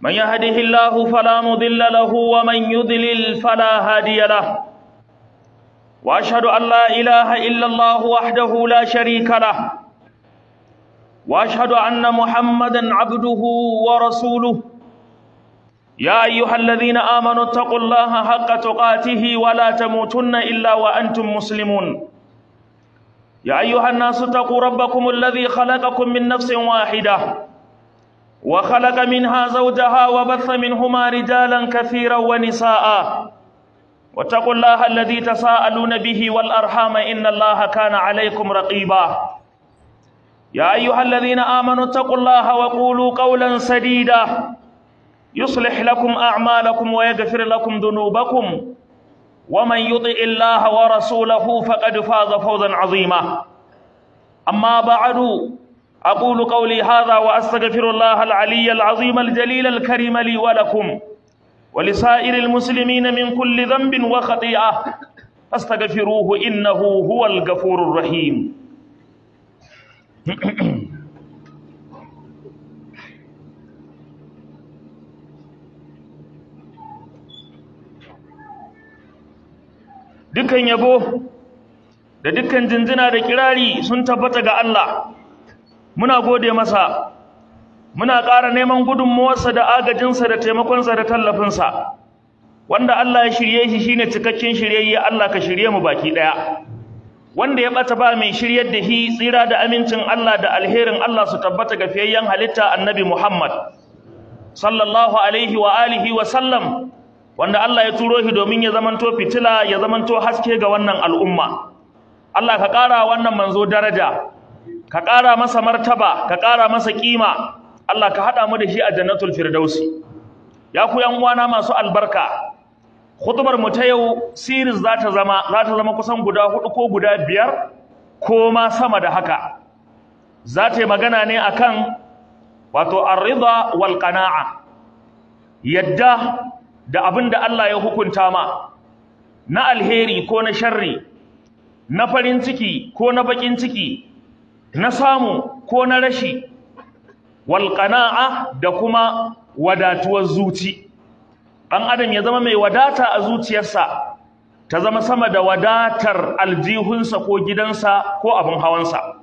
من يهده الله فلا مضل له ومن يضلل فلا هادي له واشهد ان لا اله الا الله وحده لا شريك له واشهد ان محمدا عبده ورسوله يا ايها الذين امنوا اتقوا الله حق تقاته ولا تموتن الا وانتم مسلمون يا ايها الناس اتقوا ربكم الذي خلقكم من نفس واحده وخلق منها زوجها وبث منهما رجالا كثيرا ونساء واتقوا الله الذي تساءلون به والارحام ان الله كان عليكم رقيبا يا ايها الذين امنوا اتقوا الله وقولوا قولا سديدا يصلح لكم اعمالكم ويغفر لكم ذنوبكم ومن يطع الله ورسوله فقد فاز فوزا عظيما اما بعد اقول قولي هذا واستغفر الله العلي العظيم الجليل الكريم لي ولكم ولسائر المسلمين من كل ذنب وخطيئه فاستغفروه انه هو الغفور الرحيم dukan yabo da dukkan jinjina da kirari sun tabbata ga Allah muna gode masa muna ƙara neman gudunmuwarsa da agajinsa da taimakonsa da tallafinsa wanda Allah ya shirye shi shine cikakken shiryayye Allah ka shirye mu baki ɗaya wanda ya ɓata ba mai shiryar da shi tsira da amincin Allah da alherin Allah su tabbata ga fiyayyen halitta annabi Muhammad sallallahu alaihi wa alihi wa sallam wanda Allah ya turo shi domin ya zamanto fitila ya zamanto haske ga wannan al'umma Allah ka ƙara wannan manzo daraja ka ƙara masa martaba ka ƙara masa ƙima Allah ka haɗa mu da shi a jannatul firdausi ya ku yan uwana masu albarka khutbar mu ta yau series za ta zama za ta zama kusan guda hudu ko guda biyar ko ma sama da haka za ta yi magana ne akan wato ar-ridha wal qana'a yadda da abin da Allah ya hukunta ma na alheri ko na sharri na farin ciki ko na bakin ciki na samu ko na rashi walƙana'a da kuma wadatuwar zuci ɗan adam ya zama mai wadata a zuciyarsa ta zama sama da wadatar aljihunsa ko gidansa ko abin hawansa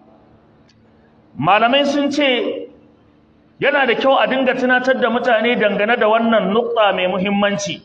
malamai sun ce yana da kyau a dinga tunatar da mutane dangane da wannan nukta mai muhimmanci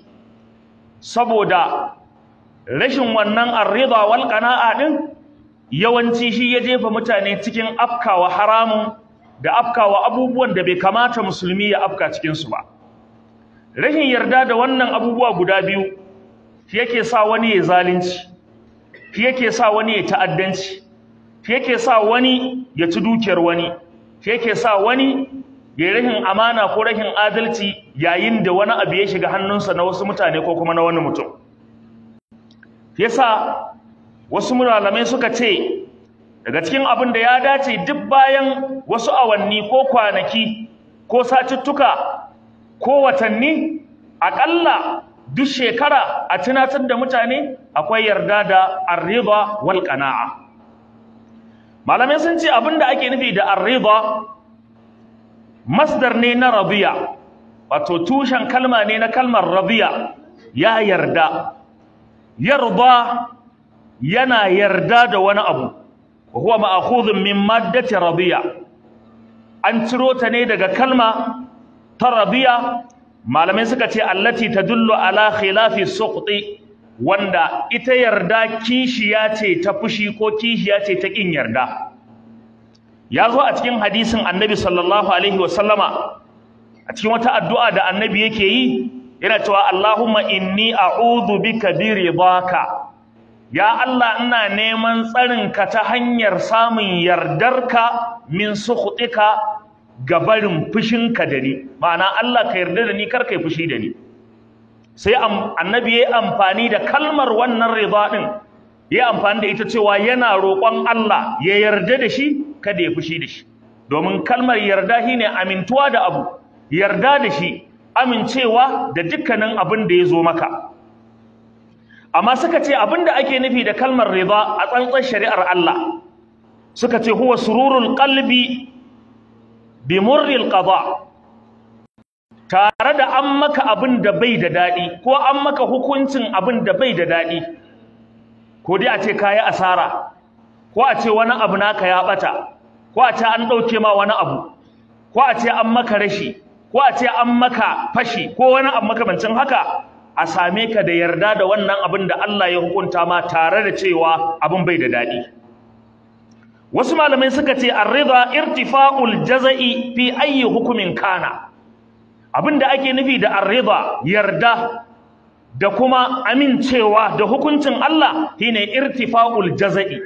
saboda rashin wannan arrida wal qana'a din yawanci shi ya jefa mutane cikin afkawa haramun da afkawa abubuwan da bai kamata musulmi ya afka cikin su ba rashin yarda da wannan abubuwa guda biyu shi yake sa wani ya zalunci shi yake sa wani ya ta'addanci shi yake sa wani ya ci dukiyar wani shi yake sa wani ya rahin amana ko rahin adalci yayin da wani abu ya shiga hannunsa na wasu mutane ko kuma na wani mutum yasa wasu malamai suka ce daga cikin abin da ya dace duk bayan wasu awanni ko kwanaki ko satuttuka ko watanni aƙalla duk shekara a tunatar da mutane akwai yarda da arriba wal qana'a malamai sun ce abin da ake nufi da arriba masdar ne na radiya wato tushen kalma ne na kalmar radiya ya yarda yarda yana yarda da wani abu wa huwa ma'khudhun min maddati radiya an ciro ta ne daga kalma ta radiya malamai suka ce allati tadullu ala khilafi suqti wanda ita yarda kishiya ce ta fushi ko kishiya ce ta kin yarda ya zo a cikin hadisin annabi sallallahu alaihi wasallama a cikin wata addu'a da annabi yake yi yana cewa Allahumma inni a'udhu bika bi ridaka ya Allah ina neman tsarinka ta hanyar samun yardarka min sukhtika ga barin fushinka da ni ma'ana Allah ka yarda da ni kar kai fushi da ni sai annabi yayi amfani da kalmar wannan rida din yayi amfani da ita cewa yana roƙon Allah ya yarda da shi kada ya fushi da shi domin kalmar yarda shine amintuwa da abu yarda da shi amincewa da dukkanin abin da ya zo maka amma suka ce abin da ake nufi da kalmar rida a tsantsan shari'ar Allah suka ce huwa sururul qalbi bi murril qada tare da an maka abin da bai da daɗi ko an maka hukuncin abin da bai da daɗi ko dai a ce ka yi asara ko a ce wani abu naka ya ɓata ko a ce an ɗauke ma wani abu ko a ce an maka rashi ko a ce an maka fashi ko wani abu makamancin haka a same ka da yarda da wannan abin da Allah ya hukunta ma tare da cewa abin bai da daɗi wasu malamai suka ce ar-ridha irtifa'ul jaza'i fi ayyi hukumin kana abinda ake nufi da ar-ridha yarda da kuma amincewa da hukuncin Allah shine irtifa'ul jaza'i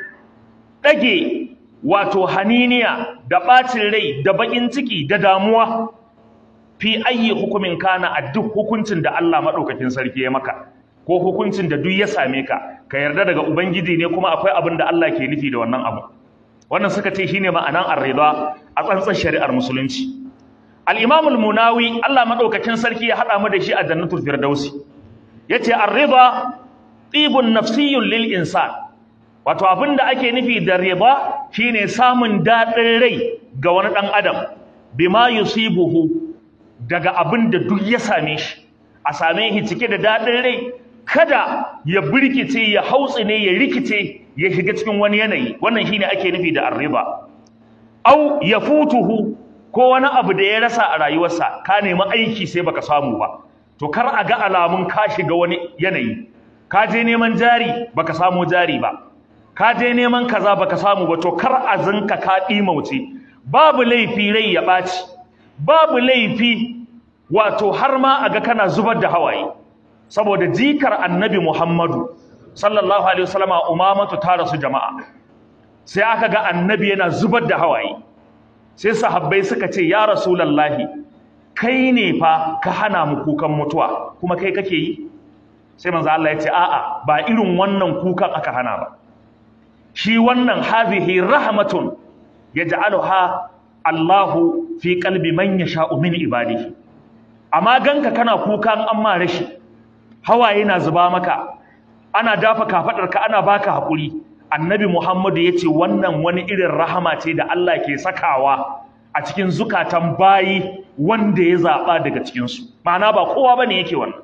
dage wato haniniya da bacin rai da bakin ciki da damuwa fi ayyi hukumin kana a duk hukuncin da Allah madaukakin sarki ya maka ko hukuncin da duk ya same ka ka yarda daga ubangiji ne kuma akwai abin da Allah ke nufi da wannan abu wannan suka ce shine ma'anan ar-ridha a tsantsan shari'ar musulunci al-imam al-munawi Allah madaukakin sarki ya hada mu da shi a jannatul firdausi yace ar-ridha tibun nafsiyyun lil insan wato abinda ake nufi da ridha shine samun dadin rai ga wani dan adam bima yusibuhu daga abinda duk ya same shi a same shi cike da dadin rai kada ya birkice ya hautsine ya rikice ya shiga cikin wani yanayi wannan shine ake nufi da arriba au yafutuhu ko wani abu da ya rasa a rayuwarsa ka nemi aiki sai baka samu ba to kar a ga alamun ka shiga wani yanayi ka je neman jari baka samu jari ba ka je neman kaza baka samu ba to kar a zinka ka dimauce babu laifi rai ya ɓaci babu laifi wato har ma a ga kana zubar da hawaye saboda jikar annabi Muhammadu sallallahu alaihi wasallama umamatu ta rasu jama'a sai aka ga annabi yana zubar da hawaye sai sahabbai suka ce ya rasulullahi kai ne fa ka hana mu kukan mutuwa kuma kai kake yi sai manzo Allah ya ce a'a ba irin wannan kukan aka hana ba shi wannan hadhihi rahmatun yaj'aluha Allahu fi qalbi man yasha'u min ibadihi amma ganka kana kukan amma rashi hawaye na zuba maka ana dafa kafadarka ana baka hakuri annabi Muhammadu yace wannan wani irin rahama ce da Allah ke sakawa a cikin zukatan bayi wanda ya zaba daga cikin su ma'ana ba kowa bane yake wannan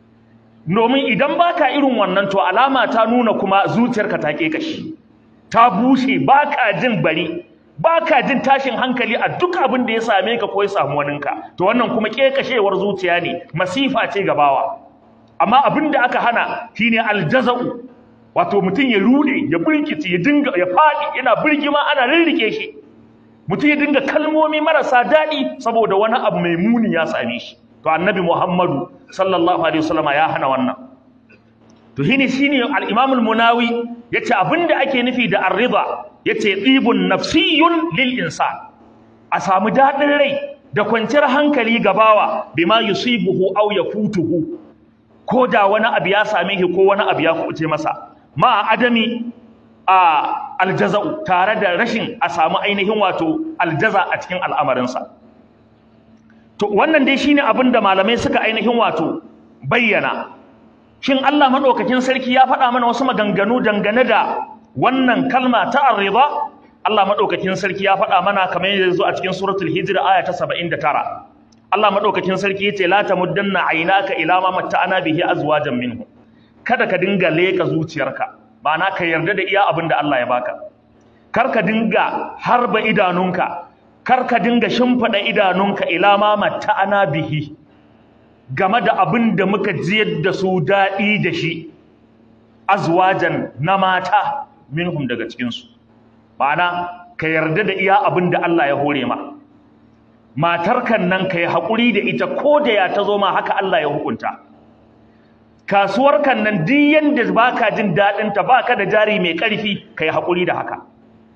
domin idan baka irin wannan to alama ta nuna kuma zuciyarka ta ke kashi ta bushe baka jin bari baka jin tashin hankali a duk abin da ya same ka ko ya samu waninka to wannan kuma kekashewar zuciya ne masifa ce gabawa amma abin da aka hana shine aljaza'u wato mutum ya rude ya burkice ya dinga ya fadi yana burgima ana rirrike shi mutum ya dinga kalmomi marasa daɗi saboda wani abu mai muni ya same shi to annabi Muhammadu sallallahu alaihi wasallama ya hana wannan to shine shine al-Imam al-Munawi yace abinda ake nufi da ar-ridha yace tibun nafsiyun lil insan a samu dadin rai da kwanciyar hankali gabawa bima yusibuhu aw yafutuhu ko da wani abu ya same shi ko wani abu ya kuce masa ma adami a aljaza'u tare da rashin a samu ainihin wato aljaza a cikin al'amarinsa to wannan dai shine abin da malamai suka ainihin wato bayyana shin Allah madaukakin sarki ya faɗa mana wasu maganganu dangane da wannan kalma ta arriba Allah madaukakin sarki ya faɗa mana kamar yadda yazo a cikin suratul hijr aya ta 79 Allah madaukakin sarki yace la tamuddanna aynaka ila ma matta'ana bihi azwajan minhu kada ka dinga leka zuciyarka ma'ana ka yarda da iya abin da Allah ya baka kar ka dinga harba idanunka kar ka dinga shimfida idanunka ila ma matta'ana bihi game da abin da muka jiyar da su daɗi da shi azwajan na mata minhum daga cikinsu ma'ana ka yarda da iya abin da Allah ya hore ma matarkan nan ka yi haƙuri da ita ko da ya ta zo ma haka Allah ya hukunta kasuwar kan nan duk yanda baka jin daɗin ta baka da jari mai ƙarfi ka yi haƙuri da haka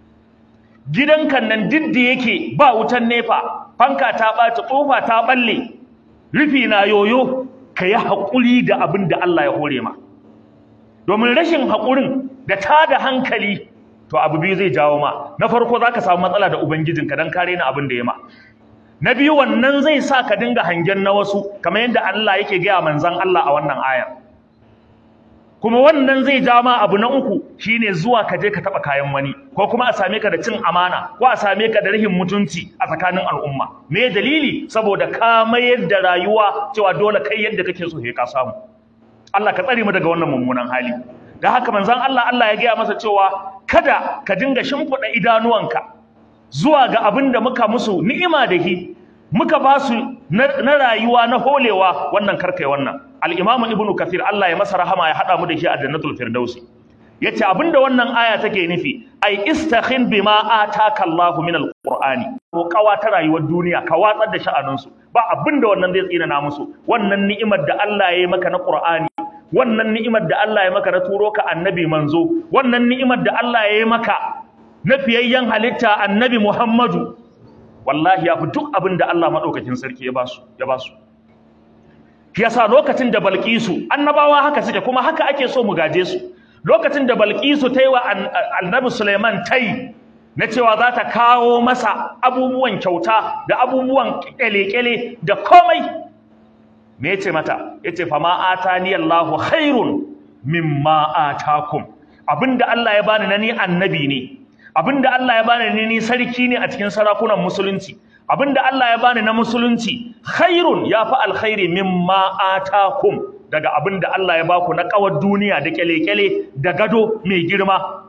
gidan kan nan duk da yake ba wutan nefa fanka ta ɓaci tsofa ta ɓalle rufi na yoyo ka yi haƙuri da abin da Allah ya hore ma domin rashin haƙurin da ta da hankali to abu biyu zai jawo ma na farko za ka samu matsala da ubangijinka don kare na abin da ya ma na biyu wannan zai sa ka dinga hangen na wasu kamar yadda Allah yake gaya manzan Allah a wannan ayar kuma wannan zai ja ma abu na uku shine zuwa ka je ka taba kayan wani ko kuma a same ka da cin amana ko a same ka da rahin mutunci a tsakanin al'umma me dalili saboda ka mayar da rayuwa cewa dole kai yadda kake so ka samu Allah ka tsare mu daga wannan mummunan hali da haka manzon Allah Allah ya gaya masa cewa kada ka dinga shimfiɗa idanuwanka zuwa ga abin da muka musu ni'ima da hi muka ba su na rayuwa na holewa wannan karkai wannan al-imamu ibnu kathir Allah ya masa rahama ya hada mu da shi a jannatul firdausi yace abinda wannan aya take nufi ai istakhin bima ataka Allahu min al-qur'ani ko kawa ta rayuwar duniya ka watsar da sha'anin su ba abinda wannan zai tsina na musu wannan ni'imar da Allah ya yi maka na qur'ani wannan ni'imar da Allah ya maka na turo ka annabi manzo wannan ni'imar da Allah ya yi maka na fiyayyen halitta annabi Muhammadu wallahi ya fi duk abin da Allah maɗaukakin sarki ya basu ya basu yasa lokacin da Balkisu annabawa haka suke kuma haka ake so mu gaje su lokacin da Balkisu ta yi wa annabi Suleiman tai na cewa za ta kawo masa abubuwan kyauta da abubuwan kyale-kyale da komai me yace mata yace fa ma atani Allahu khairun mimma atakum abinda Allah ya bani na ni annabi ne abinda Allah ya bani ne ni sarki ne a cikin sarakunan musulunci abinda Allah ya bani na musulunci khairun yafi alkhairi mimma atakum daga abinda Allah ya baku na kawar duniya da kyale-kyale da gado mai girma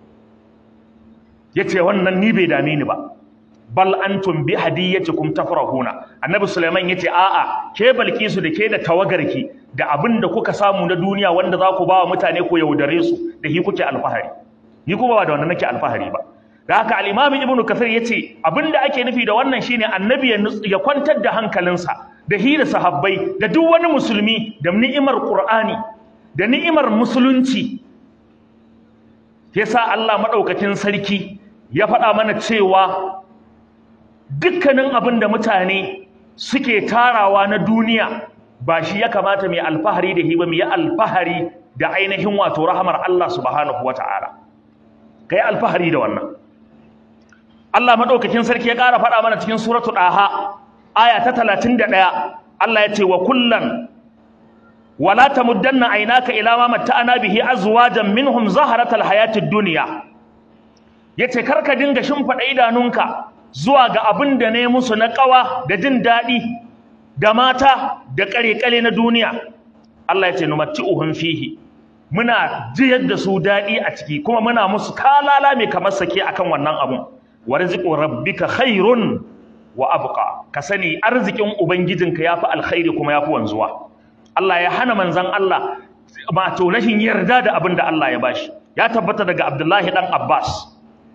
yace wannan ni bai dame ni ba bal antum bi hadiyatikum tafrahuna annabi sulaiman yace a'a ke balkisu da ke da tawagarki da abinda kuka samu na duniya wanda za ku ba wa mutane ku yaudare su da hi kuke alfahari ni kuma ba da wannan nake alfahari ba da haka al-imam ibnu kathir yace abinda ake nufi da wannan shine annabi ya kwantar da hankalinsa da hira sahabbai da duk wani musulmi da ni'imar qur'ani da ni'imar musulunci yasa Allah madaukakin sarki ya faɗa mana cewa dukkanin abin da mutane suke tarawa na duniya ba shi ya kamata mai alfahari da hiba mai alfahari da ainihin wato rahamar Allah subhanahu wata'ala kai alfahari da wannan Allah madaukakin sarki ya ƙara faɗa mana cikin suratu daha aya ta 31 Allah ya ce wa kullan wala tamuddanna aynaka ila ma matta'ana bihi azwajan minhum zaharatal hayatid dunya yace karka dinga shimfida idanunka zuwa ga abin da ne musu na ƙawa da jin daɗi da mata da ƙare-ƙare na duniya Allah ya ce numatti'uhum fihi muna jiyar da su daɗi a ciki kuma muna musu kalala mai kamar sake akan wannan abun warziqu rabbika khairun wa abqa ka sani arzikin ubangijinka yafi alkhairi kuma yafi wanzuwa Allah ya hana manzon Allah ma to rashin yarda da abin da Allah ya bashi ya tabbata daga Abdullahi dan Abbas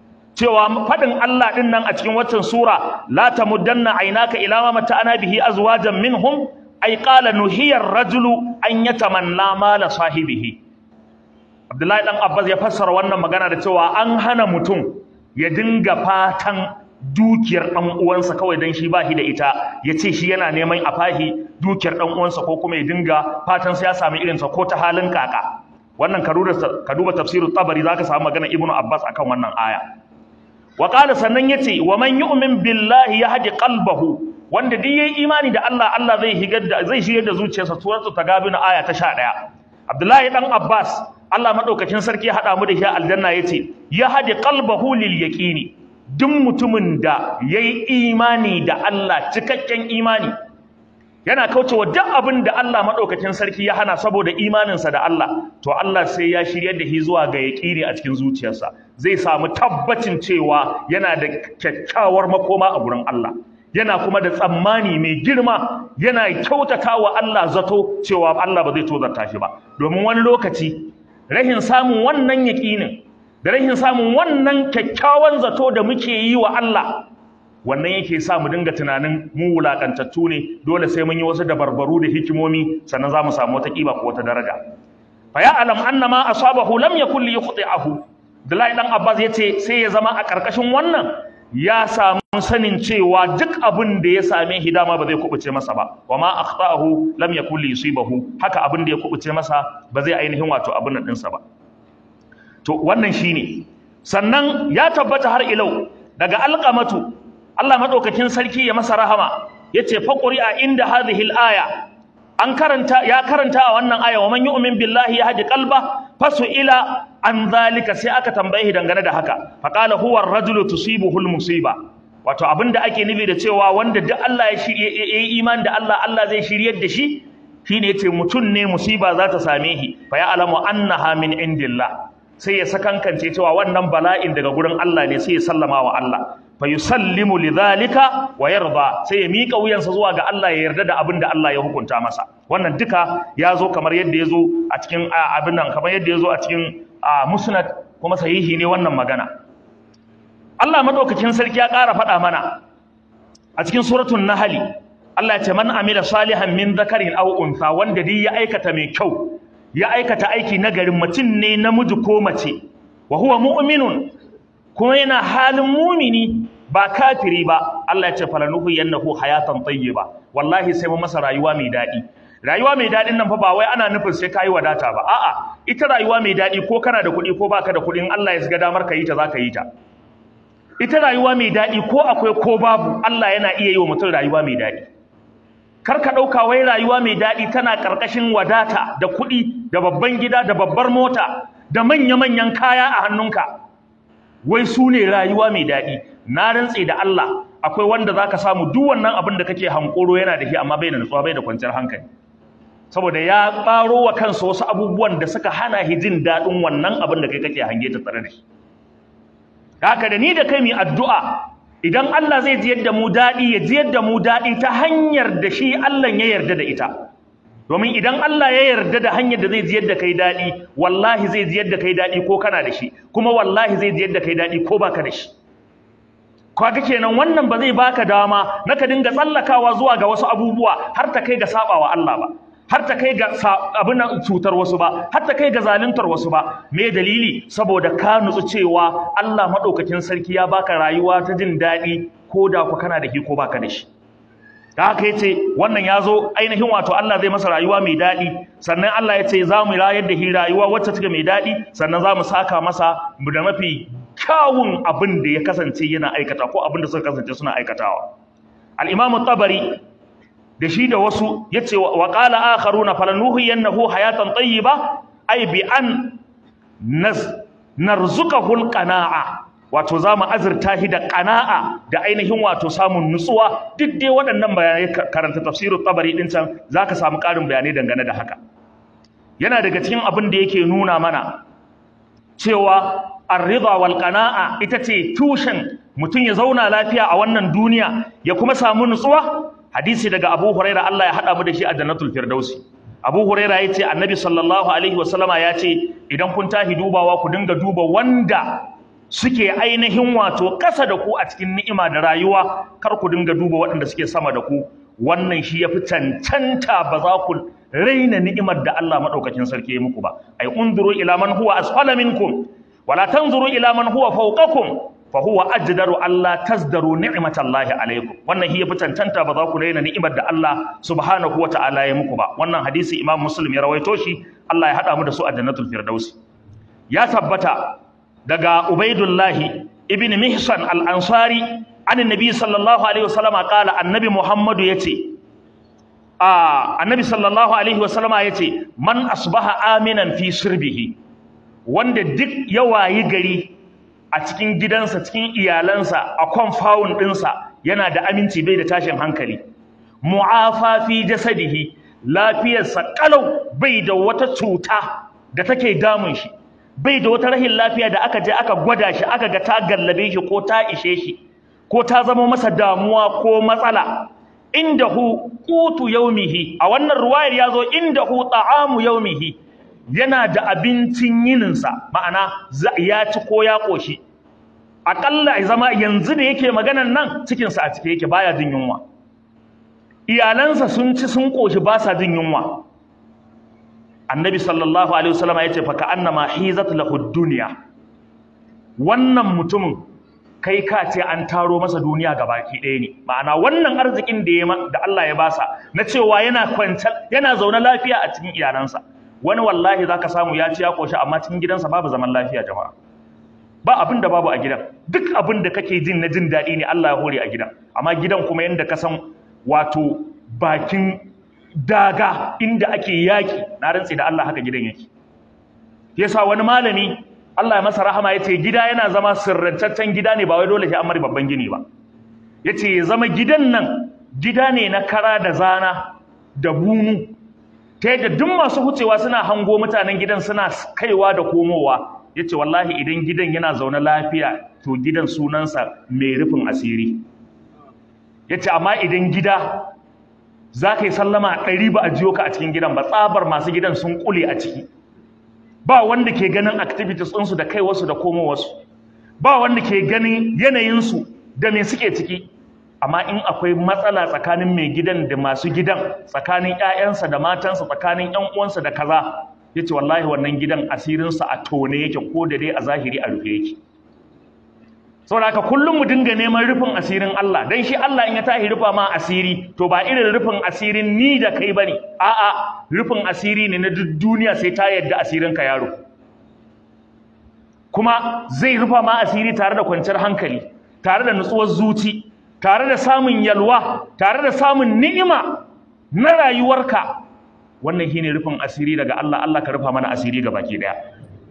cewa faɗin Allah ɗin nan a cikin waccan sura la tamuddanna aynaka ila ma mata'ana bihi azwajan minhum ay qala nuhiya ar-rajulu an yatamanna mala sahibihi Abdullahi dan Abbas ya fassara wannan magana da cewa an hana mutum ya dinga fatan dukiyar dan uwansa kawai dan shi bashi da ita yace shi yana neman a fahi dukiyar dan uwansa ko kuma ya dinga fatan sai ya sami irin sa ko ta halin kaka wannan ka duba tafsirut tabari zaka samu magana ibnu abbas akan wannan aya wa qala sannan yace wa man yu'min billahi yahdi qalbahu wanda duk yayi imani da Allah Allah zai higar da zai shigar da zuciyarsa suratu tagabin aya ta 11 Abdullahi dan Abbas Allah madaukakin sarki ya hada mu da shi aljanna yace yahdi qalbahu lil yaqini duk mutumin da yayi imani da Allah cikakken imani yana kaucewa duk abin da Allah madaukakin sarki ya hana saboda imaninsa da Allah to Allah sai ya shiryar da shi zuwa ga yaqini a cikin zuciyarsa zai samu tabbacin cewa yana da kyakkyawar makoma a gurin Allah yana kuma da tsammani mai girma yana kyautatawa Allah zato cewa Allah ba zai tozarta shi ba domin wani lokaci rahin samun wannan yaqinin da rahin samun wannan kyakkyawan zato da muke yi wa Allah wannan yake sa mu dinga tunanin mu wulakantattu ne dole sai mun yi wasu dabarbaru da hikimomi sannan za mu samu wata kiba ko wata daraja fa ya alam anna ma asabahu lam yakul li yukhti'ahu Abdullahi dan Abbas yace sai ya zama a karkashin wannan ya samu sanin cewa duk abin da ya same shi dama ba zai kubuce masa ba wa ma akhta'ahu lam yakul li yusibahu haka abin da ya kubuce masa ba zai ainihin wato abin nan ɗinsa ba to wannan shine sannan ya tabbata har ilau daga alqamatu Allah madaukakin sarki ya masa rahama yace faquri a inda hadhihi al-aya an karanta ya karanta a wannan aya wa man yu'min billahi yahdi qalba fasu ila an zalika sai aka tambaye shi dangane da haka faqala huwa ar-rajulu tusibuhu al-musiba wato abinda ake nufi da cewa wanda duk Allah ya shirye yayi iman da Allah Allah zai shiryar da shi shine yace mutun ne musiba za ta same shi fa ya alamu annaha min indillah sai ya sakankance cewa wannan bala'in daga gurin Allah ne sai ya sallama wa Allah fa yusallimu lidhalika wa yarda sai ya mika wuyansa zuwa ga Allah ya yarda da abin da Allah ya hukunta masa wannan duka ya zo kamar yadda ya zo a cikin abin nan kamar yadda ya zo a cikin musnad kuma sahihi ne wannan magana Allah madaukakin sarki ya ƙara faɗa mana a cikin suratul nahl Allah ya ce man amila salihan min dhakarin aw untha wanda dai ya aikata mai kyau ya aikata aiki nagarin mutum ne namiji ko mace wa huwa mu'minun kuma yana halin mumini ba kafiri ba Allah ya ce falanuhu yannahu hayatan tayyiba wallahi sai mu masa rayuwa mai dadi rayuwa mai dadin nan fa ba wai ana nufin sai kai wadata ba a'a ita rayuwa mai dadi ko kana da kuɗi ko baka da kuɗi in Allah ya shiga damar ka yi ta zaka yi ta ita rayuwa mai dadi ko akwai ko babu Allah yana iya yi wa mutum rayuwa mai dadi kar ka ɗauka wai rayuwa mai daɗi tana ƙarƙashin wadata da kuɗi da babban gida da babbar mota da manya-manyan kaya a hannunka wai su ne rayuwa mai daɗi na rantse da Allah akwai wanda za ka samu duk wannan abin da kake hankoro yana da shi amma bai da nutsuwa bai da kwanciyar hankali saboda ya ɓaro wa kansa wasu abubuwan da suka hana shi jin daɗin wannan abin da kai kake hange ta tsare da shi haka da ni da kai mai addu'a idan Allah zai jiyar da mu daɗi ya jiyar da mu daɗi ta hanyar da shi Allah ya yarda da ita domin idan Allah ya yarda da hanyar da zai jiyar da kai daɗi wallahi zai jiyar da kai daɗi ko kana da shi kuma wallahi zai jiyar da kai daɗi ko baka da shi kaga kenan wannan ba zai baka dama na ka dinga tsallakawa zuwa ga wasu abubuwa har ta kai ga sabawa Allah ba har ta kai ga abin cutar wasu ba har ta kai ga zaluntar wasu ba me dalili saboda ka nutsu cewa Allah madaukakin sarki ya baka rayuwa ta jin daɗi ko da ku kana da shi ko baka da shi da haka yace wannan yazo ainihin wato Allah zai masa rayuwa mai daɗi sannan Allah ya ce za mu rayar da shi rayuwa wacce take mai daɗi sannan za mu saka masa da mafi kyawun abin da ya kasance yana aikata ko abin da suka kasance suna aikatawa al-Imam tabari da shi da wasu yace wa qala akharuna falanuhiyannahu hayatan tayyiba ay bi an naz narzuqahu alqanaa wato zamu azurta shi da qanaa da ainihin wato samun nutsuwa duk dai waɗannan bayanai karanta tafsirut tabari din can zaka samu ƙarin bayanai dangane da haka yana daga cikin abin da yake nuna mana cewa ar-ridha wal qanaa ita ce tushen mutum ya zauna lafiya a wannan duniya ya kuma samu nutsuwa hadisi daga Abu Huraira Allah ya hada mu da shi a Jannatul Firdausi Abu Huraira yace Annabi sallallahu alaihi wasallama yace idan kun tahi dubawa ku dinga duba wanda suke ainihin wato kasa da ku a cikin ni'ima da rayuwa kar ku dinga duba waɗanda suke sama da ku wannan shi yafi cancanta ba za ku raina ni'imar da Allah madaukakin sarki ya muku ba ay unzuru ila man huwa asfala minkum wala tanzuru ila man huwa fawqakum fa huwa ajdaru alla tazdaru ni'matallahi alaikum wannan hiya fi tantanta ba za ku raina ni'imar da Allah subhanahu wa ta'ala ya muku ba wannan hadisi Imam Muslim ya rawaito shi Allah ya hada mu da su a Jannatul Firdaus ya tabbata daga Ubaidullah ibn Mihsan al-Ansari an annabi sallallahu alaihi wasallam qala annabi Muhammadu yace a annabi sallallahu alaihi wasallama yace man asbaha aminan fi sirbihi wanda duk ya wayi gari a cikin gidansa cikin iyalansa a compound ɗinsa yana da aminci bai da tashin hankali mu'afa fi jasadihi lafiyarsa kalau bai da wata cuta da take damun shi bai da wata rahin lafiya da aka je aka gwada shi aka ga ta gallabe shi ko ta ishe shi ko ta zama masa damuwa ko matsala indahu qutu yaumihi a wannan ruwayar yazo indahu ta'amu yaumihi yana da abincin yininsa ma'ana ya ci ko ya ƙoshi aƙalla ya zama yanzu da yake maganan nan cikinsa a cike yake baya jin yunwa iyalansa sun ci sun ƙoshi ba sa jin yunwa annabi sallallahu alaihi wasallam ya ce fa ka'annama hizat lahu dunya wannan mutumin kai ka ce an taro masa duniya gabaki ɗaya ne ma'ana wannan arzikin da ya da Allah ya basa na cewa yana kwanta yana zaune lafiya a cikin iyalansa wani wallahi zaka samu ya ci ya koshi amma cikin gidansa babu zaman lafiya jama'a ba abin da babu a gidan duk abin da kake jin na jin daɗi ne Allah ya hore a gidan amma gidan kuma yanda ka san wato bakin daga inda ake yaki na rantsi da Allah haka gidan yake yasa wani malami Allah ya masa rahama yace gida yana zama sirrantaccen gida ne ba wai dole sai an mari babban gini ba yace ya zama gidan nan gida ne na kara da zana da bunu ta yadda duk masu hucewa suna hango mutanen gidan suna kaiwa da komowa yace wallahi idan gidan yana zaune lafiya to gidan sunansa mai rufin asiri yace amma idan gida za ka yi sallama ɗari ba a jiyo ka a cikin gidan ba tsabar masu gidan sun kule a ciki ba wanda ke ganin activities ɗinsu da kai wasu da komo wasu ba wanda ke ganin yanayinsu da me suke ciki amma in akwai matsala tsakanin mai gidan da masu gidan tsakanin 'ya'yansa da matansa tsakanin 'yan uwansa da kaza ya ce wallahi wannan gidan asirinsa a tone yake ko da dai a zahiri a rufe yake saboda haka kullum mu dinga neman rufin asirin Allah dan shi Allah in ya tahi rufa ma asiri to ba irin rufin asirin ni da kai bane a'a rufin asiri ne na duk duniya sai ta yadda asirin ka yaro kuma zai rufa ma asiri tare da kwanciyar hankali tare da nutsuwar zuci tare da samun yalwa tare da samun ni'ima na rayuwarka wannan shine rufin asiri daga Allah Allah ka rufa mana asiri ga baki daya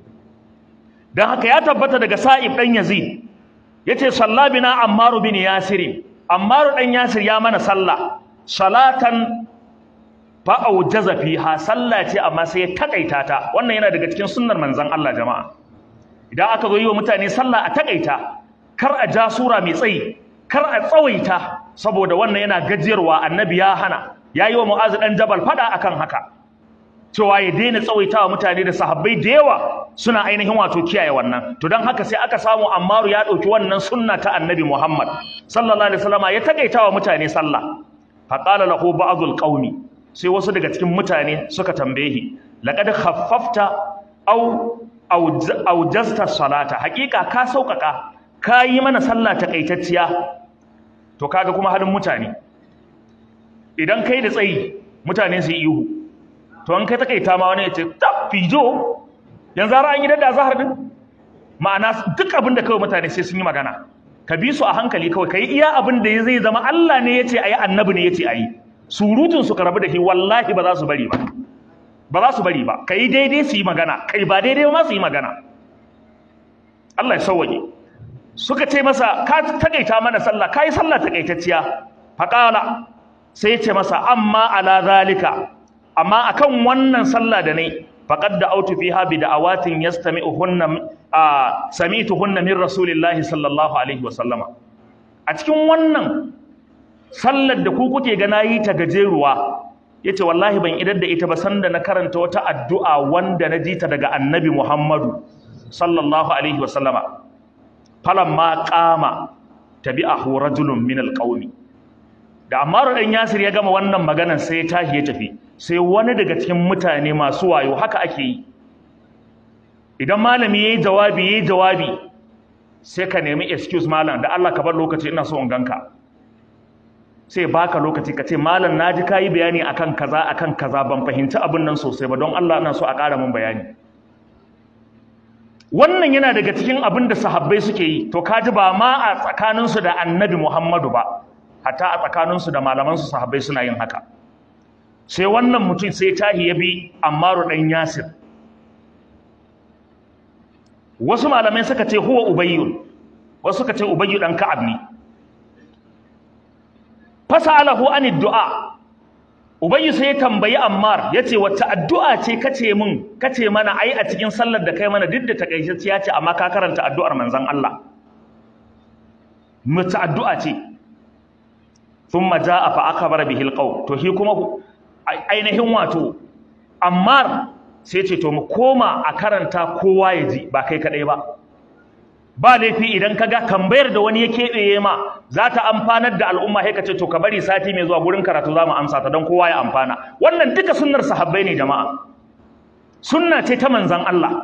dan haka ya tabbata daga Sa'ib dan Yazid yace sallabina Ammar bin Yasir Ammar dan Yasir ya mana sallah salatan fa aujaza fiha sallah ce amma sai ya takaita ta wannan yana daga cikin sunnar manzon Allah jama'a idan aka zo yi wa mutane sallah a takaita kar a ja sura mai tsayi kar a tsawaita saboda wannan yana gajiyarwa annabi ya hana yayi wa mu'azu dan jabal fada akan haka cewa ya daina tsawaitawa mutane da sahabbai da yawa suna ainihin wato kiyaye wannan to dan haka sai aka samu Ammaru ya dauki wannan sunna ta Annabi Muhammad sallallahu alaihi wasallama ya takaitawa mutane sallah fa qala lahu ba'dul qaumi sai wasu daga cikin mutane suka tambaye shi laqad khaffafta aw aw jasta salata hakika ka saukaka ka yi mana sallah takaitacciya to kaga kuma halin mutane idan kai da tsayi mutane su yi ihu to an kai takaita ma wani ya ce ta fijo yanzu har an yi da zahar din ma'ana duk abin da kawai mutane sai sun yi magana ka bi su a hankali kawai ka yi iya abin da zai zama Allah ne ya ce a yi annabi ne ya ce a yi surutun su ka rabu da shi wallahi ba za su bari ba ba za su bari ba ka yi daidai su yi magana kai ba daidai ma su yi magana Allah ya sauwaje suka ce masa ka takaita mana sallah ka yi sallah takaitacciya faƙala sai ya ce masa amma ala zalika amma akan wannan sallah da ne faqad da'awtu fiha bi da'awatin yastami'uhunna sami'tuhunna min rasulillahi sallallahu alaihi wa sallama a cikin wannan sallar da ku kuke ga nayi ta gajeruwa yace wallahi ban idar da ita ba sanda na karanta wata addu'a wanda na ji ta daga annabi Muhammadu sallallahu alaihi wa sallama falamma qama tabi'ahu rajulun min alqawmi da Ammaru dan Yasir ya gama wannan maganar sai ya tashi ya tafi sai wani daga cikin mutane masu wayo haka ake yi idan malami yayi jawabi yayi jawabi sai ka nemi excuse malam da Allah ka bar lokaci ina so in ganka sai baka lokaci ka ce malam naji kayi bayani akan kaza akan kaza ban fahimci abin nan sosai ba don Allah ina so a ƙara min bayani wannan yana daga cikin abin da sahabbai suke yi to kaji ba ma a tsakaninsu da annabi Muhammadu ba hatta a tsakaninsu da malamansu sahabbai suna yin haka sai wannan mutum sai tahi ya bi Ammaru dan Yasir wasu malamai suka ce huwa ubayyun wasu suka ce ubayyu dan Ka'ab ne fasalahu anid du'a ubayyu sai ya tambayi Ammar yace wacce addu'a ce kace min kace mana ai a cikin sallar da kai mana duk da takaitacciya ce amma ka karanta addu'ar manzon Allah mace addu'a ce thumma jaa fa akbara bihi alqaw to shi kuma ainihin wato Ammar sai ce to mu koma a karanta kowa ya ji ba kai kadai ba ba laifi idan kaga tambayar da wani ya keɓeye ma za ta amfanar da al'umma sai ka ce to ka bari sati mai zuwa gurin karatu za mu amsa ta don kowa ya amfana wannan duka sunnar sahabbai ne jama'a sunna ce ta manzan Allah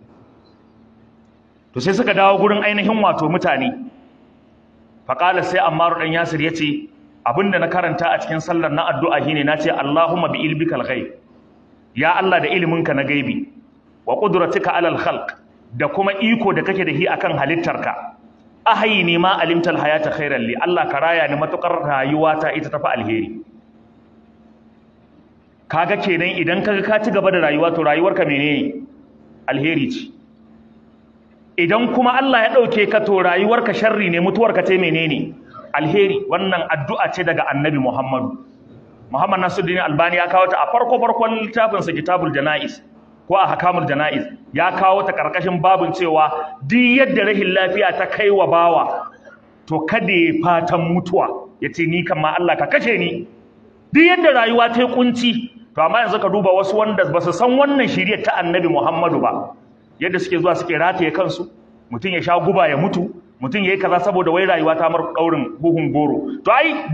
to sai suka dawo gurin ainihin wato mutane faƙala sai ammaru ɗan yasir ya ce abinda na karanta a cikin sallar na addu'a shine na ce Allahumma bi ilbikal ghaib ya Allah da iliminka na gaibi wa qudratika alal khalq da kuma iko da kake da shi akan halittarka ahayni ma alimtal hayata khairan li Allah ka raya ni matukar rayuwa ta ita tafi alheri kaga kenan idan kaga ka ci gaba da rayuwa to rayuwarka menene alheri ce idan kuma Allah ya ɗauke ka to rayuwarka sharri ne mutuwarka ce menene alheri wannan addu'a ce daga annabi Muhammadu Muhammad Nasiruddin Albani ya kawo ta a farko farkon littafinsa Kitabul Janaiz ko a Hakamul Janaiz ya kawo ta karkashin babin cewa duk yadda rahin lafiya ta kai wa bawa to kada ya fatan mutuwa yace ni kan ma Allah ka kashe ni duk yadda rayuwa ta yi kunci to amma yanzu ka duba wasu wanda ba su san wannan shiriyar ta annabi Muhammadu ba yadda suke zuwa suke rataye kansu mutum ya sha guba ya mutu mutum ya yi kaza saboda wai rayuwa ta mar daurin huhun goro to ai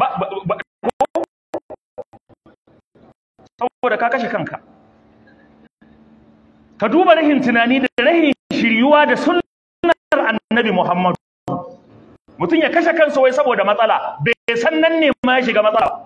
saboda ka kashe kanka ka duba rahin tunani da rahin shiryuwa da sunnar annabi Muhammadu mutum ya kashe kansa wai saboda matsala bai san nan ne ma ya shiga matsala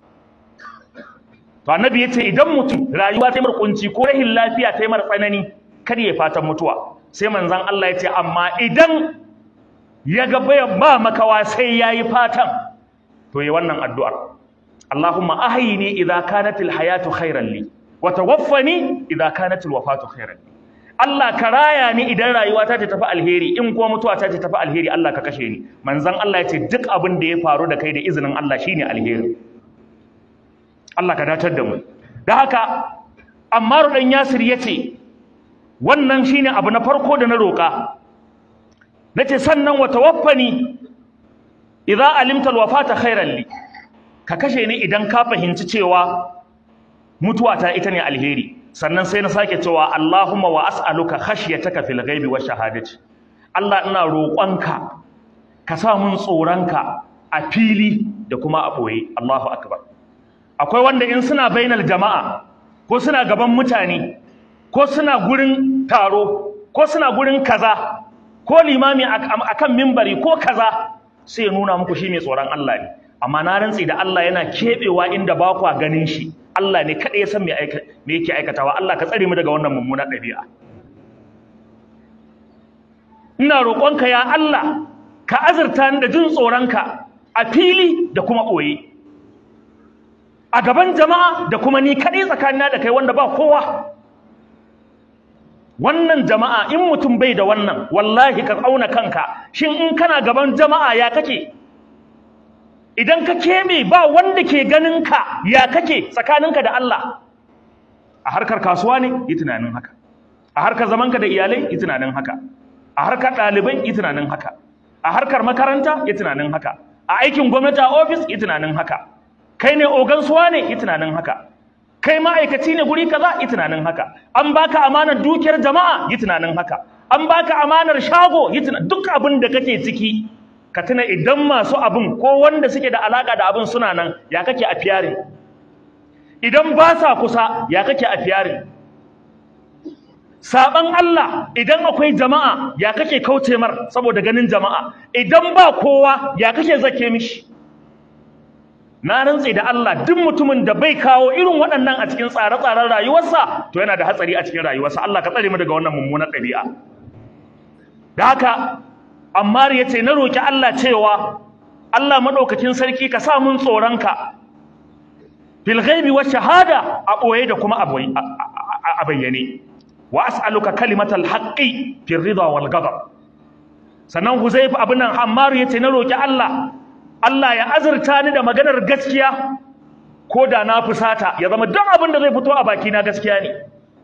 to annabi yace idan mutum rayuwa ta mar kunci ko rahin lafiya ta mar tsanani kada ya fatan mutuwa sai manzon Allah yace amma idan ya ga ba makawa sai yayi fatan to yi wannan addu'ar Allahumma ahyini idza kanatil hayatu khairan li wa tawaffani idza kanatil wafatu khairan li Allah ka raya ni idan rayuwa ta tafi alheri in kuma mutuwa ta tafi alheri Allah ka kashe ni manzon Allah yace duk abin da ya faru da kai da izinin Allah shine alheri Allah ka datar da mu da haka Ammar dan Yasir yace wannan shine abu na farko da na roka nace sannan wa tawaffani idza alimta alwafata khairan li ka kashe ni idan ka fahimci cewa mutuwa ta ita ne alheri sannan sai na sake cewa Allahumma wa as'aluka khashyataka fil ghaibi wash shahadati Allah ina roƙonka ka sa mun tsoronka a fili da kuma a boye Allahu akbar akwai wanda in suna bainal jama'a ko suna gaban mutane ko suna gurin taro ko suna gurin kaza ko limami akan mimbari ko kaza sai ya nuna muku shi mai tsoron Allah ne amma na rantsi da Allah yana kebewa inda ba kwa ganin shi Allah ne kaɗai ya san me yake aikatawa Allah ka tsare mu daga wannan mummunar ɗabi'a ina roƙonka ya Allah ka azurta ni da jin tsoronka a fili da kuma ɓoye a gaban jama'a da kuma ni kaɗai tsakanina da kai wanda ba kowa wannan jama'a in mutum bai da wannan wallahi ka auna kanka shin in kana gaban jama'a ya kake idan ka keme ba wanda ke ganin ka ya kake tsakaninka da Allah a harkar kasuwa ne yi tunanin haka a harkar zamanka da iyalai yi tunanin haka a harkar ɗalibai yi tunanin haka a harkar makaranta yi tunanin haka a aikin gwamnati a ofis yi tunanin haka kai ne ogan suwa ne yi tunanin haka kai ma'aikaci ne guri kaza yi tunanin haka an baka amanar dukiyar jama'a yi tunanin haka an baka amanar shago yi tunanin duk abin da kake ciki ka tuna idan masu abin ko wanda suke da alaka da abin suna nan ya kake a fiyarin idan ba sa kusa ya kake a fiyarin saban Allah idan akwai jama'a ya kake kauce mar saboda ganin jama'a idan ba kowa ya kake zake mishi na rantse da Allah duk mutumin da bai kawo irin waɗannan a cikin tsare-tsaren rayuwarsa to yana da hatsari a cikin rayuwarsa Allah ka tsare mu daga wannan mummunar ɗabi'a da haka Ammar ya ce na roki Allah cewa Allah madaukakin sarki ka sa mun tsoronka fil ghaibi wa shahada a boye da kuma a bayyane wa as'aluka kalimatal haqqi fil ridha wal ghadab sannan Huzaifa abin nan Ammar ya ce na roki Allah Allah ya azurta ni da maganar gaskiya ko da na fusata ya zama duk abin da zai fito a baki na gaskiya ne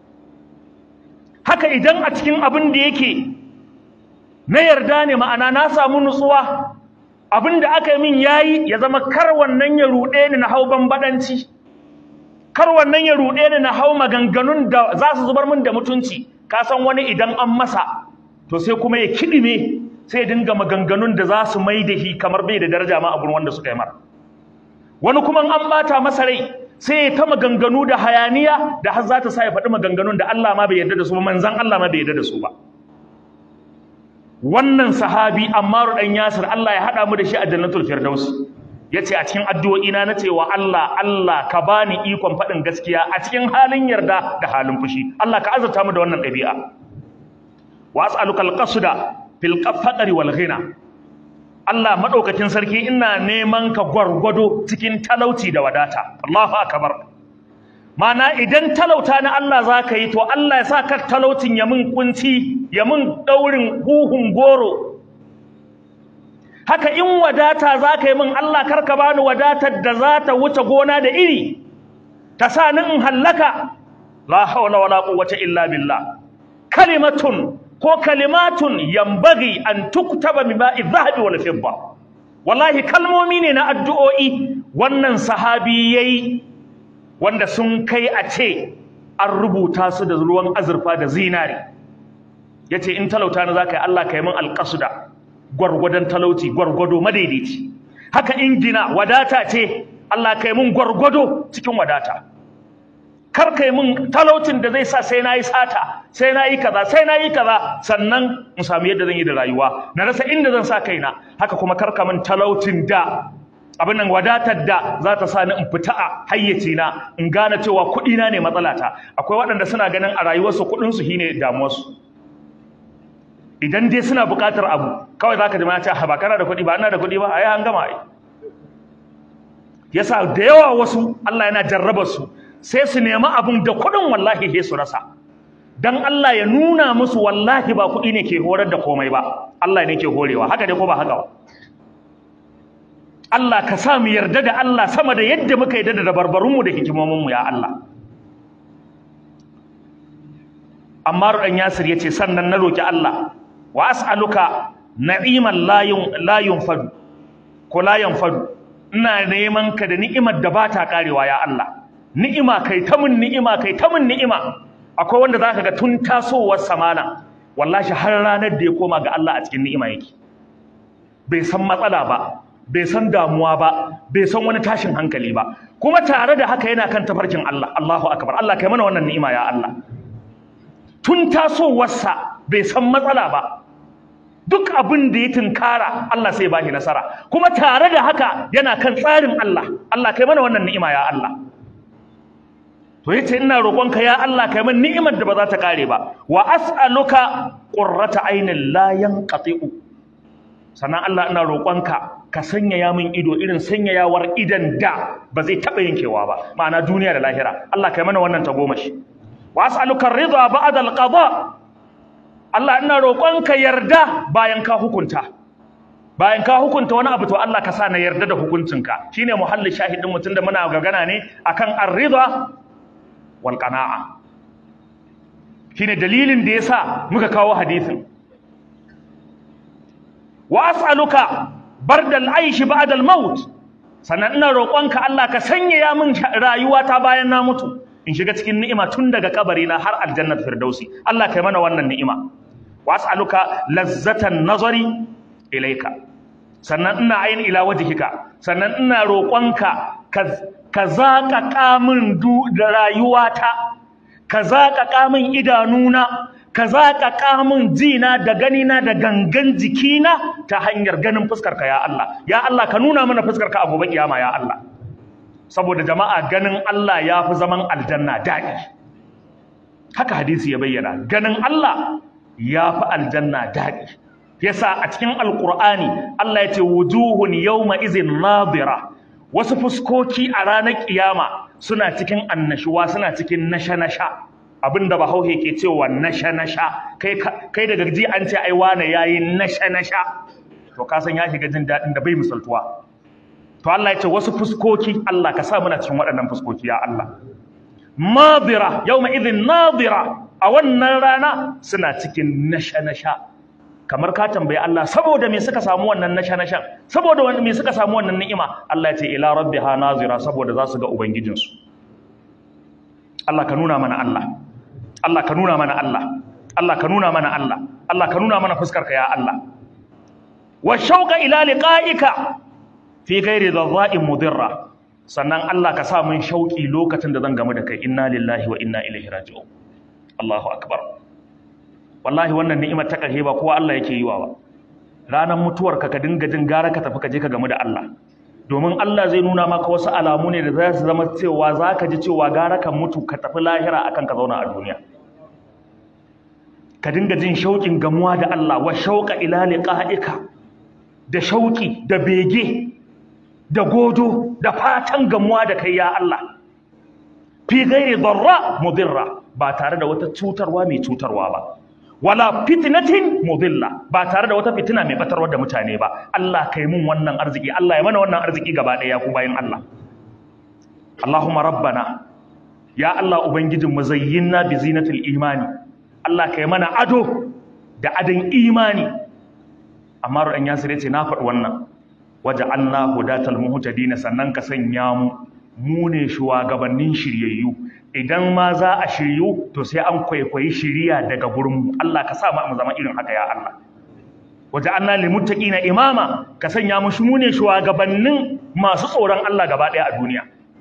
haka idan a cikin abin da yake na yarda ne ma'ana na samu nutsuwa abin da aka yi min yayi ya zama kar wannan ya ruɗe ni na hau bambadanci kar wannan ya ruɗe ni na hau maganganun da za su zubar min da mutunci ka san wani idan an masa to sai kuma ya kiɗime sai ya dinga maganganun da za su mai da shi kamar bai da daraja ma a gurin wanda suka yi mara wani kuma an bata masa rai sai ya ta maganganu da hayaniya da har za ta sa ya faɗi maganganun da Allah ma bai yarda da su ba manzon Allah ma bai yarda da su ba wannan sahabi Ammaru dan Yasir Allah ya hada mu da shi a Jannatul Firdaus yace a cikin addu'o'i na nace wa Allah Allah ka bani ikon faɗin gaskiya a cikin halin yarda da halin fushi Allah ka azurta mu da wannan ɗabi'a wa as'aluka al-qasda fil faqri wal ghina Allah madaukakin sarki ina neman ka gwargwado cikin talauci da wadata Allahu akbar mana idan talauta na Allah za ka yi to Allah ya sa kar talautin ya mun kunci ya mun ɗaurin huhun goro haka in wadata za ka yi min Allah kar ka bani wadatar da za ta wuce gona da iri ta sa ni in hallaka la hawla wala quwwata illa billah kalimatun ko kalimatun yambagi an tuktaba min ba'i dhahabi wal fidda wallahi kalmomi ne na addu'o'i wannan sahabi yayi wanda sun kai a ce an rubuta su da ruwan azurfa da zinari yace in talauta na zaka yi Allah kai min alqasda gwargwadon talauci gwargwado madaidaici haka in gina wadata ce Allah kai mun gwargwado cikin wadata kar kai mun talaucin da zai sa sai nayi sata sai nayi kaza sai nayi kaza sannan in samu yadda zan yi da rayuwa na rasa inda zan sa kaina haka kuma kar ka mun talaucin da abin nan wadatar da za ta sa ni in fita a hayyaci na in gane cewa kuɗi na ne matsalata akwai waɗanda suna ganin a rayuwarsu kuɗin su shine damuwarsu idan dai suna buƙatar abu kawai zaka ji ce ha ba kana da kuɗi ba ina da kuɗi ba ai an gama ai yasa da yawa wasu Allah yana jarraba su sai su nemi abun da kuɗin wallahi sai su rasa dan Allah ya nuna musu wallahi ba kuɗi ne ke horar da komai ba Allah ne ke horewa haka dai ko ba haka ba Allah ka sa mu yarda da Allah sama da yadda muka yarda da dabarbarunmu da hikimominmu ya Allah Ammar dan Yasir yace sannan na roki Allah wa as'aluka na'iman la yunfadu ko la yanfadu ina neman ka da ni'imar da bata karewa ya Allah ni'ima kai ta mun ni'ima kai ta mun ni'ima akwai wanda zaka ga tun tasowar samana wallahi har ranar da ya koma ga Allah a cikin ni'ima yake bai san matsala ba bai san damuwa ba bai san wani tashin hankali ba kuma tare da haka yana kan tafarkin Allah Allahu akbar Allah kai mana wannan ni'ima ya Allah tun tasowarsa bai san matsala ba duk abin da ya tunkara Allah sai ba shi nasara kuma tare da haka yana kan tsarin Allah Allah kai mana wannan ni'ima ya Allah to yace ina roƙonka ya Allah kai mana ni'imar da ba za ta kare ba wa as'aluka qurrata aynin la yanqati'u sannan Allah ina roƙonka ka sanyaya min ido irin sanyayawar idan da ba zai taɓa yankewa ba ma'ana duniya da lahira Allah kai mana wannan tagomashi wa as'aluka ridha ba'da al-qada Allah ina roƙonka yarda bayan ka hukunta bayan ka hukunta wani abu to Allah ka sa na yarda da hukuncinka shine muhallin shahidin mutum da muna gagana ne akan ar-ridha wal qana'a shine dalilin da yasa muka kawo hadisin wa as'aluka bardal aishi ba'da al-maut sannan ina roƙonka Allah ka sanyaya min rayuwata bayan na mutu in shiga cikin ni'ima tun daga kabari na har aljannat firdausi Allah kai mana wannan ni'ima wa as'aluka lazzatan nazari ilaika sannan ina ayin ila wajhika sannan ina roƙonka ka zaka kamun da rayuwata ka zaka kamun idanuna ka zaka kamun jina da ganina da gangan jikina ta hanyar ganin fuskarka ya Allah ya Allah ka nuna mana fuskarka a gobe kiyama ya Allah saboda jama'a ganin Allah ya fi zaman aljanna daɗi haka hadisi ya bayyana ganin Allah ya fi aljanna daɗi yasa a cikin alƙur'ani Allah ya ce wujuhun yawma izin nadira wasu fuskoki a ranar kiyama suna cikin annashuwa suna cikin nasha-nasha abinda bahauhe ke cewa nasha-nasha kai kai daga ji an ce ai wane yayi nasha-nasha to ka san ya shiga jin daɗin da bai misaltuwa to Allah ya ce wasu fuskoki Allah ka sa muna cikin waɗannan fuskoki ya Allah madira yawma idhin nadira a wannan rana suna cikin nasha-nasha kamar ka tambayi Allah saboda me suka samu wannan nasha-nashan saboda me suka samu wannan ni'ima Allah ya ce ila rabbiha nazira saboda za su ga ubangijinsu Allah ka nuna mana Allah Allah ka nuna mana Allah Allah ka nuna mana Allah Allah ka nuna mana fuskarka ya Allah wa shauqa ila liqa'ika fi ghairi dharra'in mudirra sannan Allah ka sa mun shauki lokacin da zan gamu da kai inna lillahi wa inna ilaihi raji'un Allahu akbar wallahi wannan ni'imar ta karhe ba kowa Allah yake yi wa ba ranar mutuwar ka ka dinga jin gara ka tafi ka je ka gamu da Allah domin Allah zai nuna maka wasu alamu ne da za su zama cewa za ka ji cewa gara ka mutu ka tafi lahira akan ka zauna a duniya ka dinga jin shauƙin gamuwa da Allah wa shauƙa ila liqa'ika da shauƙi da bege da godo da fatan gamuwa da kai ya Allah fi ghairi darra mudirra ba tare da wata cutarwa mai cutarwa ba wala fitnatin mudilla ba tare da wata fitina mai batarwa da mutane ba Allah kai mun wannan arziki Allah ya mana wannan arziki gaba ɗaya ku bayin Allah Allahumma rabbana ya Allah ubangijin mu zayyinna bi zinatil imani Allah kai mana ado da adon imani amma rudan yasir yace na faɗi wannan waja'alna hudatal muhtadin sannan ka sanya mu mu ne shugabannin shiryayyu idan ma za a shiryu to sai an kwaikwayi shiriya daga gurinmu Allah ka sa mu zama irin haka ya Allah waje anna lil muttaqina imama ka sanya mu mu ne shugabannin masu tsoron Allah gaba daya a duniya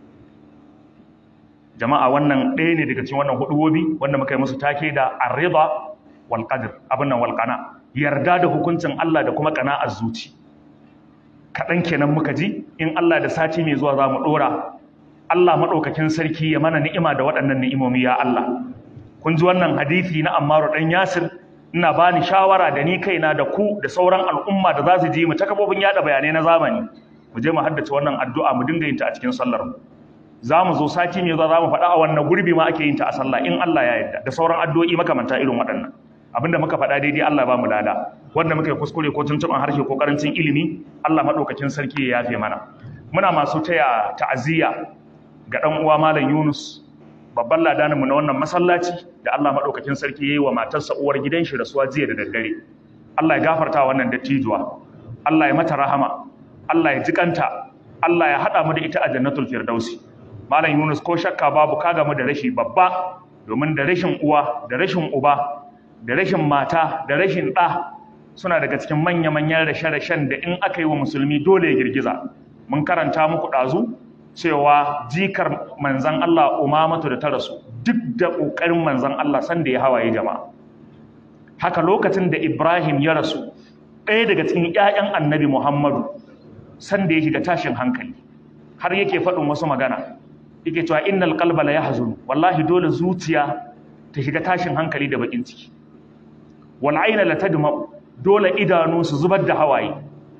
jama'a wannan ɗaya ne daga cikin wannan hudubobi wanda muka yi musu take da ar-ridha wal qadr abin nan wal qana yarda da hukuncin Allah da kuma qana'ar zuci kaɗan kenan muka ji in Allah da sati mai zuwa za mu ɗora Allah maɗaukakin sarki ya mana ni'ima da waɗannan ni'imomi ya Allah kun ji wannan hadisi na Ammaru ɗan Yasir ina ba ni shawara da ni kaina da ku da sauran al'umma da za su ji mu ta kafofin yaɗa bayanai na zamani mu je mu haddace wannan addu'a mu dinga yin ta a cikin sallar mu za mu zo sati mai zuwa za mu faɗa a wannan gurbi ma ake yin ta a sallah in Allah ya yarda da sauran addu'o'i makamanta irin waɗannan abinda muka faɗa daidai Allah ba mu lada wanda muka yi kuskure ko tuntuɓan harshe ko karancin ilimi Allah maɗaukakin sarki ya yafe mana muna masu taya ta'aziyya ga ɗan uwa malam Yunus babban ladanin mu na wannan masallaci da Allah maɗaukakin sarki yayi wa matarsa uwar gidan shi rasuwa jiya da daddare Allah ya gafarta wannan dattijuwa Allah ya mata rahama Allah ya jikanta Allah ya haɗa mu da ita a jannatul firdausi malam Yunus ko shakka babu ka gamu da rashi babba domin da rashin uwa da rashin uba da rashin mata da rashin ɗa suna daga cikin manya-manyan rashe-rashen da in aka yi wa musulmi dole ya girgiza mun karanta muku ɗazu cewa jikar manzan Allah umamatu da ta rasu duk da ƙoƙarin manzan Allah sanda ya hawaye jama'a haka lokacin da Ibrahim ya rasu ɗaya daga cikin ƴaƴan annabi Muhammadu sanda ya shiga tashin hankali har yake faɗin wasu magana yake cewa innal qalba la yahzun wallahi dole zuciya ta shiga tashin hankali da bakin ciki wal aina la tadma dole idanu su zubar da hawaye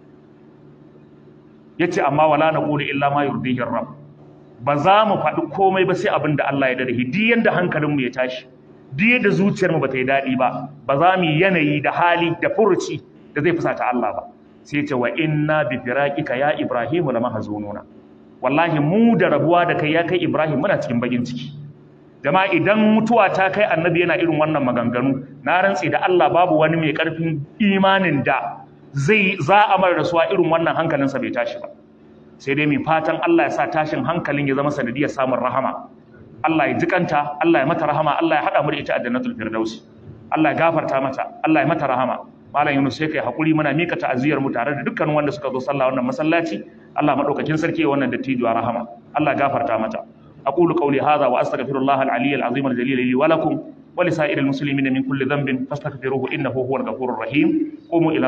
yace amma wala naqulu illa ma yurdihi rabb ba za mu faɗi komai ba sai abin da Allah ya dade duk yanda hankalin mu ya tashi duk yadda zuciyar mu bata yi dadi ba ba za mu yi yanayi da hali da furuci da zai fusata Allah ba sai ya ce wa inna bi firaqika ya ibrahimu lamahzununa wallahi mu da rabuwa da kai ya kai Ibrahim muna cikin bagin ciki jama'a idan mutuwa ta kai annabi yana irin wannan maganganu na rantsi da Allah babu wani mai karfin imanin da zai za a mara rasuwa irin wannan hankalinsa bai tashi ba sai dai mai fatan Allah ya sa tashin hankalin ya zama sanadiyar samun rahama Allah ya jikanta Allah ya mata rahama Allah ya hada mu da ita a jannatul firdausi Allah ya gafarta mata Allah ya mata rahama malam Yunus sai kai hakuri muna mika ta'aziyar mu tare da dukkan wanda suka zo sallah wannan masallaci Allah madaukakin sarki ya wannan dattijuwa rahama Allah ya gafarta mata aqulu qawli hadha wa astaghfirullah al-aliy al-azim al-jalil li wa lakum wa li sa'iril muslimin min kulli dhanbin fastaghfiruhu innahu huwal ghafurur rahim qumu ila